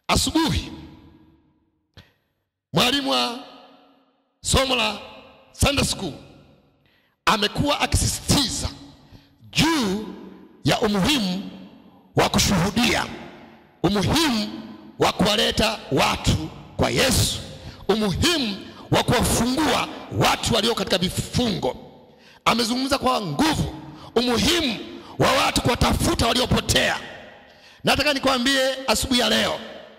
Asubuhi mwalimu wa somo la Sunday school amekuwa akisisitiza juu ya umuhimu wa kushuhudia, umuhimu wa kuwaleta watu kwa Yesu, umuhimu wa kuwafungua watu walio katika vifungo. Amezungumza kwa nguvu umuhimu wa watu kuwatafuta waliopotea. Nataka nikwambie asubuhi ya leo,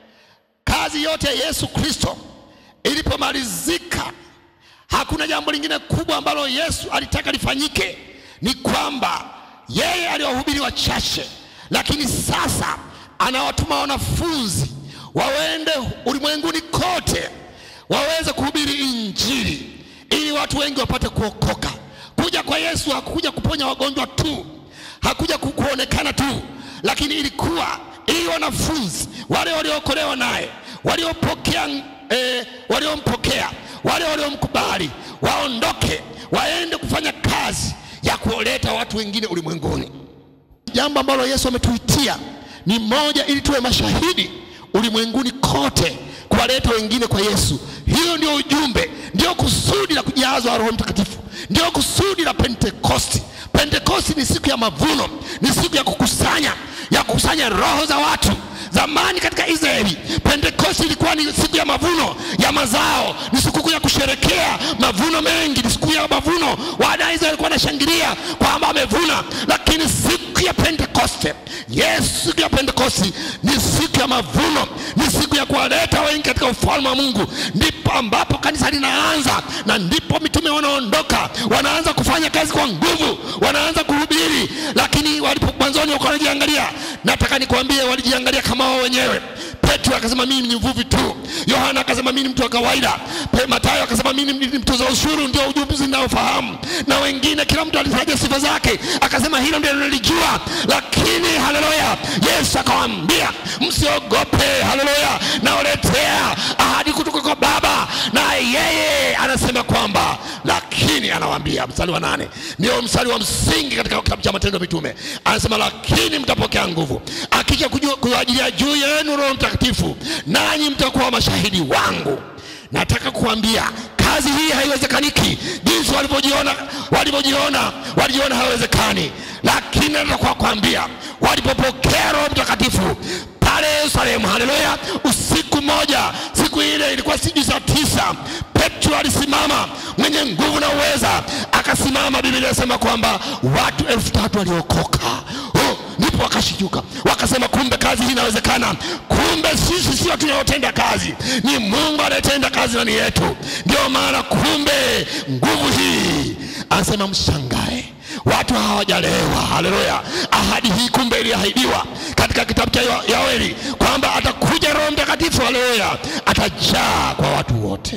kazi yote ya Yesu Kristo ilipomalizika, hakuna jambo lingine kubwa ambalo Yesu alitaka lifanyike, ni kwamba yeye aliwahubiri wachache, lakini sasa anawatuma wanafunzi waende ulimwenguni kote waweze kuhubiri Injili ili watu wengi wapate kuokoka. Kuja kwa Yesu hakukuja kuponya wagonjwa tu, hakuja ku- kuonekana tu, lakini ilikuwa ili wanafunzi wale waliookolewa naye, waliopokea eh, waliompokea, wale waliomkubali waondoke, waende kufanya kazi ya kuoleta watu wengine ulimwenguni. Jambo ambalo Yesu ametuitia ni moja, ili tuwe mashahidi ulimwenguni kote, kuwaleta wengine kwa Yesu. Hiyo ndio ujumbe, ndio kusudi la kujazwa Roho Mtakatifu, ndio kusudi la Pentekosti. Pentekosti ni siku ya mavuno, ni siku ya kukusanya, ya kukusanya roho za watu. Zamani katika Israeli, Pentekosti ilikuwa ni siku ya mavuno ya mazao, ni sikukuu ya kusherekea mavuno mengi, ni siku ya mavuno. Wana Israeli walikuwa wanashangilia kwamba wamevuna, lakini siku ya Pentekoste, yes, siku ya Pentekosti ni siku ya mavuno, ni siku ya kuwaleta wengi katika ufalme wa Mungu. Ndipo ambapo kanisa linaanza na ndipo mitume wanaondoka, wanaanza kufanya kazi kwa nguvu, wanaanza kuhubiri. Lakini walipo mwanzoni walikuwa wanajiangalia, nataka nikwambie, walijiangalia kama wao wenyewe. Petro akasema mimi ni mvuvi tu. Yohana akasema mimi ni mtu wa kawaida. Pe- Mathayo akasema mimi ni ni mtoza ushuru, ndio ujuzi ninaofahamu. Na wengine, kila mtu alitaja sifa zake, akasema hilo ndio nilijua. Lakini haleluya, Yesu akawaambia msiogope, haleluya, nawaletea ahadi kutoka kwa Baba, na yeye anasema kwamba lakini, anawaambia mstari wa nane, ndio mstari wa msingi katika kitabu cha Matendo ya Mitume, anasema lakini mtapokea nguvu akija kujua kuajilia juu yenu Roho Mtakatifu, nanyi mtakuwa mashahidi wangu. Nataka kuambia kazi hii haiwezekaniki jinsi walivyojiona walivyojiona walijiona haiwezekani, lakini nataka kuambia walipopokea Roho Mtakatifu pale Yerusalemu, haleluya, usiku moja, siku ile ilikuwa sijui saa tisa, Petro alisimama mwenye nguvu na uweza, akasimama. Biblia inasema kwamba watu elfu tatu waliokoka. Oh, ndipo wakashituka wakasema, kumbe kazi hii inawezekana. Kumbe sisi sio tunaotenda kazi, ni Mungu anayetenda kazi ndani yetu. Ndio maana kumbe nguvu hii, anasema mshangae watu hawajalewa. Haleluya! ahadi hii kumbe iliahidiwa katika kitabu cha Yo- Yoeli kwamba atakuja Roho Mtakatifu, haleluya, atajaa kwa watu wote,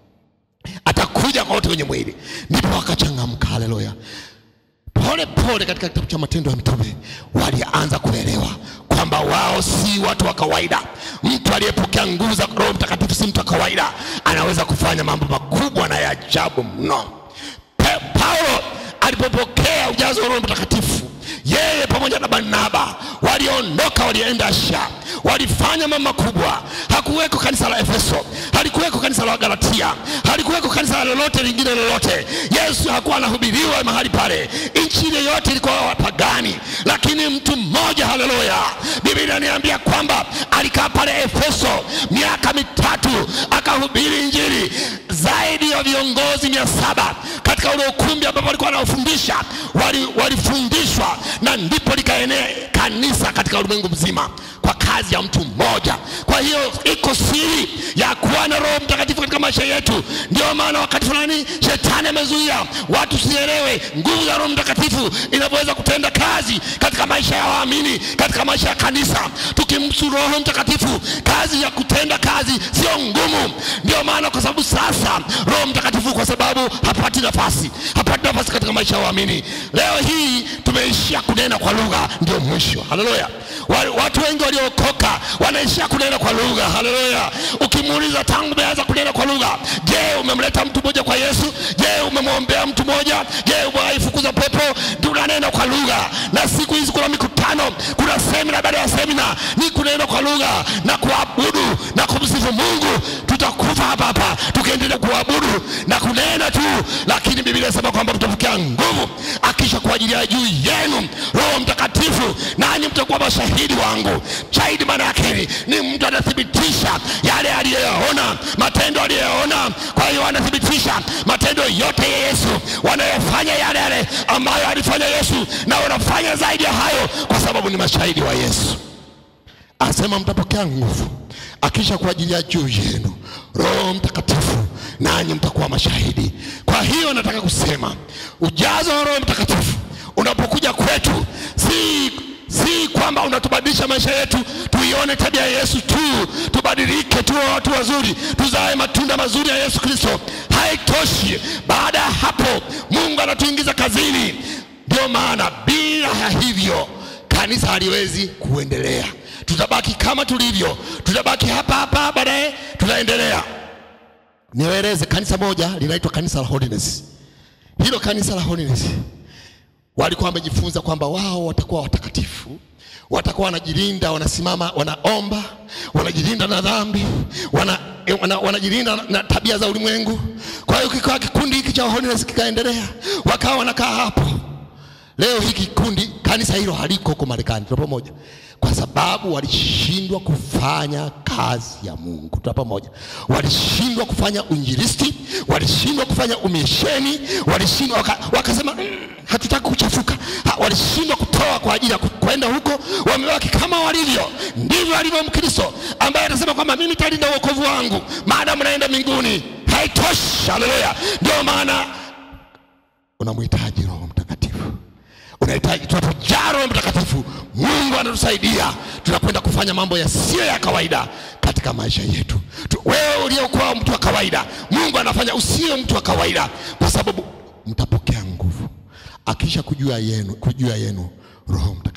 atakuja kwa wote wenye mwili. Ndipo wakachangamka, haleluya pole pole katika kitabu cha Matendo ya Mitume walianza kuelewa kwamba wao si watu wa kawaida. Mtu aliyepokea nguvu za Roho Mtakatifu si mtu wa kawaida, anaweza kufanya mambo makubwa na ya ajabu mno. Pe- Paulo alipopokea ujazo wa Roho Mtakatifu, yeye pamoja na Barnaba waliondoka, walienda Asia, walifanya mambo makubwa. Hakuweko kanisa la Efeso, halikuweko kanisa la Galatia, halikuweko kanisa lolote lingine lolote. Yesu hakuwa anahubiriwa mahali pale, nchi ile yote ilikuwa wapagani, lakini mtu mmoja, haleluya, Biblia inaniambia kwamba alikaa pale Efeso miaka mitatu akahubiri Injili. Zaidi ya viongozi mia saba katika ule ukumbi ambapo walikuwa wanaofundisha wali- walifundishwa, na ndipo likaenea kanisa katika ulimwengu mzima kwa kazi ya mtu mmoja. Kwa hiyo iko siri ya kuwa na Roho Mtakatifu katika maisha yetu. Ndio maana wakati fulani shetani amezuia watu sielewe nguvu ya Roho Mtakatifu inavyoweza kutenda kazi katika maisha ya waamini, katika maisha ya kanisa. Tukimsu Roho Mtakatifu, kazi ya kutenda kazi sio ngumu. Ndio maana kwa sababu sasa Roho Mtakatifu, kwa sababu hapati nafasi, hapati nafasi katika maisha ya waamini. Leo hii tumeishia kunena kwa lugha, ndio mwisho kuthibitishwa. Haleluya! Wa- Watu wengi waliokoka wanaishia kunena kwa lugha. Haleluya! Ukimuuliza tangu umeanza kunena kwa lugha, je, umemleta mtu mmoja kwa Yesu? Je, umemwombea mtu mmoja? Je, umewaifukuza pepo? Ndio unanena kwa lugha. Na siku hizi kuna mikutano, kuna semina baada ya semina, ni kunena kwa lugha na kuabudu na kumsifu Mungu. Tutakufa hapa hapa tukiendelea kuabudu na kunena tu, lakini Biblia inasema kwamba mtapokea nguvu akisha kuajilia juu yenu Roho Mtakatifu, nanyi mtakuwa mashahidi wangu. Shahidi maana yake ni mtu anathibitisha yale aliyoyaona, matendo aliyoyaona. Kwa hiyo anathibitisha matendo yote ya Yesu, wanayofanya yale yale ambayo alifanya Yesu, na wanafanya zaidi ya hayo, kwa sababu ni mashahidi wa Yesu. Asema mtapokea nguvu akisha kuajilia juu yenu Roho Mtakatifu, nanyi mtakuwa mashahidi. Kwa hiyo nataka kusema ujazo wa Roho Mtakatifu unapokuja kwetu, si si kwamba unatubadilisha maisha yetu tuione tabia ya Yesu tu, tubadilike, tuwe watu wazuri, tuzae matunda mazuri ya Yesu Kristo. Haitoshi. Baada ya hapo, Mungu anatuingiza kazini. Ndio maana bila ya hivyo kanisa haliwezi kuendelea. Tutabaki kama tulivyo, tutabaki hapa hapa, baadaye tutaendelea. Niwaeleze kanisa moja linaitwa kanisa la Holiness. Hilo kanisa la Holiness walikuwa wamejifunza kwamba wao watakuwa watakatifu, watakuwa wanajilinda, wanasimama, wanaomba, wanajilinda na dhambi, wana, eh, wana, wanajilinda na, na tabia za ulimwengu. Kwa hiyo kikawa kikundi hiki cha Holiness kikaendelea, wakawa wanakaa hapo. Leo hiki kikundi kanisa hilo haliko huko Marekani, tuna pamoja, kwa sababu walishindwa kufanya kazi ya Mungu. Tuna pamoja, walishindwa kufanya uinjilisti, walishindwa kufanya umisheni, walishindwa waka, wakasema mm, hatutaki kuchafuka. Ha, walishindwa kutoa kwa ajili ya ku- kwenda huko, wamebaki kama walivyo. Ndivyo alivyo Mkristo ambaye anasema kwamba mimi nitalinda wokovu wangu maadamu naenda mbinguni. Haitoshi. Haleluya! Ndio maana unamhitaji Roho Mtakatifu unahitaji tunapojaa Roho Mtakatifu, Mungu anatusaidia, tunakwenda kufanya mambo yasiyo ya kawaida katika maisha yetu. Tu, wewe uliokuwa mtu wa kawaida, Mungu anafanya usiwe mtu wa kawaida, kwa sababu mtapokea nguvu akisha kujua yenu, kujua yenu Roho Mtakatifu.